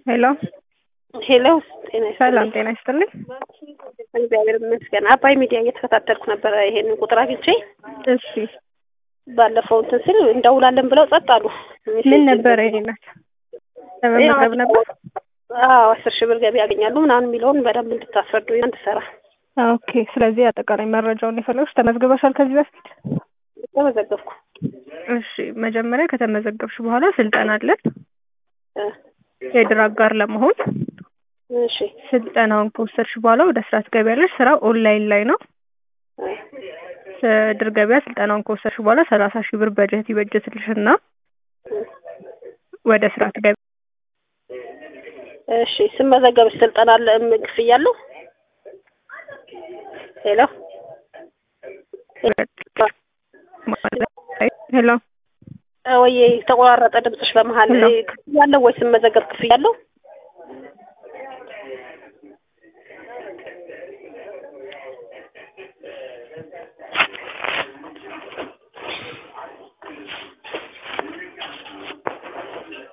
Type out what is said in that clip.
ሄሎ ሄሎ ጤና ሰላም ይስጥልኝ። ጤና ይስጥልኝ። እግዚአብሔር ይመስገን። አባይ ሚዲያ እየተከታተልኩ ነበረ። ይሄንን ቁጥር አግኝቼ እሺ ባለፈው እንትን ስል እንደውላለን ብለው ጸጥ አሉ። ምን ነበረ ይሄነት ለመመዝገብ ነበር? አዎ አስር ሺህ ብር ገቢ ያገኛሉ ምናምን የሚለውን በደንብ እንድታስረዱ እንድሰራ ኦኬ። ስለዚህ አጠቃላይ መረጃውን የፈለግሽ ተመዝግበሻል ከዚህ በፊት? ተመዘገብኩ። እሺ መጀመሪያ ከተመዘገብሽ በኋላ ስልጠና አለን እ የድር አጋር ለመሆን እሺ ስልጠናውን ከወሰድሽ በኋላ ወደ ስራ ትገቢያለሽ። ስራው ኦንላይን ላይ ነው። እ ድር ገበያ ስልጠናውን ከወሰድሽ በኋላ ሰላሳ ሺህ ብር በጀት ይበጀትልሽና ወደ ስራ ትገቢ እሺ ስመዘገብሽ ስልጠና አለ ም- ክፍያ አለው? ሄሎ ሄሎ ወይ ተቆራረጠ ድምፅሽ በመሀል ሄሎ። ክፍያ አለው ወይ ስመዘገብ ክፍያ አለው?